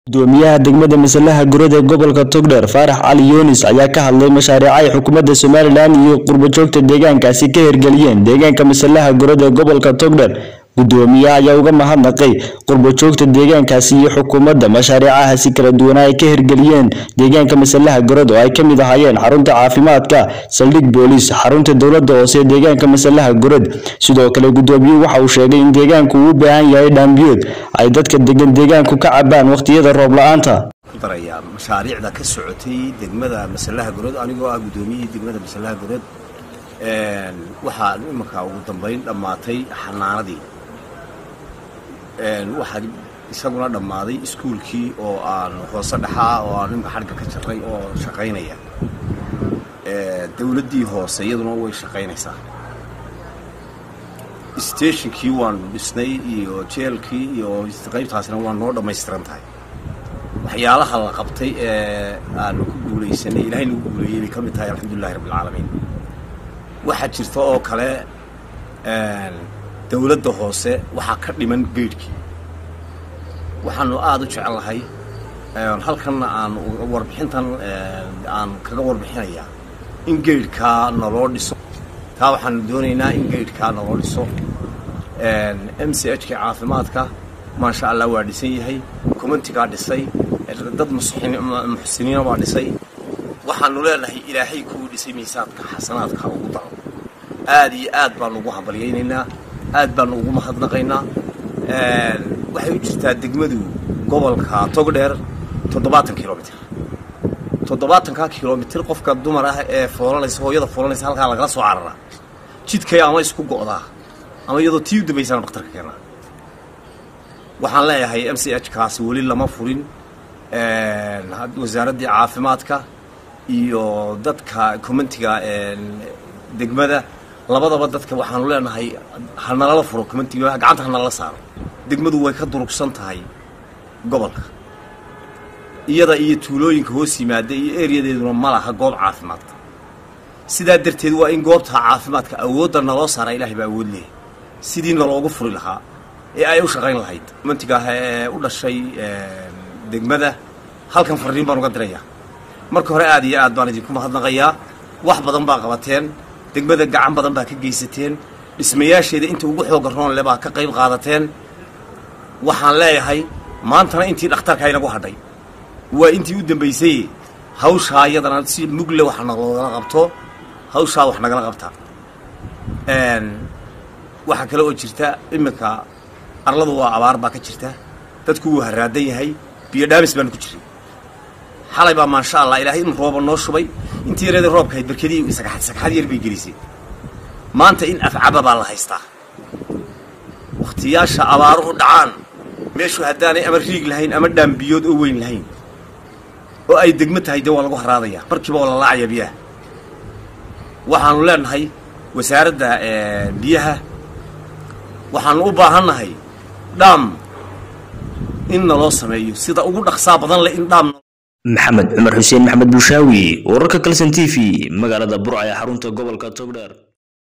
gudoomiyaha degmada masalaha gurada ee gobolka togdheer faarax cali yunis ayaa ka hadlay mashaariica ay xukuumadda somalilan iyo qurbojoogta deegaankaasi ka hirgeliyeen deegaanka masalaha gurada ee gobolka togdheer gudoomiyaha ayaa uga mahadnaqay qurbojoogta deegaankaasi iyo xukuumadda mashaariicahaasi kala duwanaa ay ka hirgeliyeen deegaanka masalaha gurada oo ay ka mid ahaayeen xarunta caafimaadka saldhig booliis xarunta dowladda hoose ee deegaanka masalaha gurad sidoo kale gudoomiyuhu waxa uu sheegay in deegaanku uu u baahan yahay dhaambiyood ay dadka degan deegaanku ka cabaan waqtiyada roob la-aanta darayaa mashaariicda ka socotay degmada masalaha gurad anigoo ah gudoomiyihii degmada masalaha gurad waxaa imanka ugu dambayn dhammaatay xanaanadii waxaa isaguna dhammaaday iskuulkii oo aan hoose dhexaa oo aan imka xadhga ka jarray oo shaqaynaya dowladdii hoose iyaduna way shaqaynaysaa stationkii waanu dhisnay iyo jeelkii iyo qaybtaasina waa noo dhammaystiran tahay waxyaalaha la qabtay ee aanu ku guulaysanay ilahay nagu guuleeyey bay ka mid tahay alxamdulilahi rabbilcaalamiin waxaa jirta oo kale dowladda hoose waxaa ka dhiman geydhkii waxaanu aada u jecelahay halkanna aan warbixintan aan kaga warbixinayaa in geydhkaa naloo dhiso taa waxaanu doonaynaa in geydhkaa naloo dhiso m c h ka caafimaadka maasha allah waa dhisan yahay communtigaa dhisay dad muxsiniina waa dhisay waxaanu leenahay ilaahay kuwii dhisay miisaadka xasanaadka ugu daro aada iyo aad baanu ugu hambalyaynaynaa aad baanu ugu mahadnaqaynaa waxay u jirtaa degmadu gobolka togdheer toddobaatan kilomitr toddobaatanka kilomitr qofka dumar ah ee foolanaysa hooyada foolanaysa halkaa lagala soo cararaa jidkay ama isku go'daa ama iyadoo tii u dambaysana dhakhtarka keenaa waxaan leeyahay m c h kaasi weli lama furin wasaaraddii caafimaadka iyo dadka communtiga degmada labadaba dadka waxaanu leenahay hanalala furo communtiga gacanta hanalala saaro degmadu way ka durugsan tahay gobolka iyada iyo tuulooyinka hoos yimaada iyo eryadeeduna ma laha goob caafimaad sidaa darteed waa in goobta caafimaadka awoodda naloo saara ilahay baa awood leeyahy sidii naloogu furi lahaa ee ay u shaqayn lahayd communtiga ee u dhashay degmada halkan fariin baan uga dirayaa marka hore aad iyo aad baan idinku mahadnaqayaa wax badan baa qabateen degmada gacan badan baa ka geysateen dhismayaasheeda inta ugu xooga roon le baa ka qayb qaadateen waxaan leeyahay maantana intii dhakhtarka inagu hadhay waa intii u dambaysay hawshaa iyadana si mugle wax nagala qabto hawshaa wax nagala qabta waxaa kale oo jirta iminka arladu waa abaar baa ka jirta dadku wuu haraadan yahay biyo dhaamis baanu ku jiray xalay baa maasha allah ilaahay in rooba noo shubay intii yareeda roobka hayd barkadii sagxad sagxad yar bay gelisay maanta in afcaba baa la haystaa wakhtiyaasha abaaruhu dhacaan meeshu haddaanay ama riig lahayn ama dhaambiyood oo weyn lahayn oo ay degmo tahay dee waa lagu haraadayaa markiiba waa la laacaya biyaha waxaanu leenahay wasaaradda biyaha waxaanu u baahannahay dhaam in naloo sameeyo sida ugu dhaqsaa badan leh in dhaam maxamed cumar xuseen maxamed bushaawi wararka kalson t v magaalada burca ee xarunta gobolka togdheer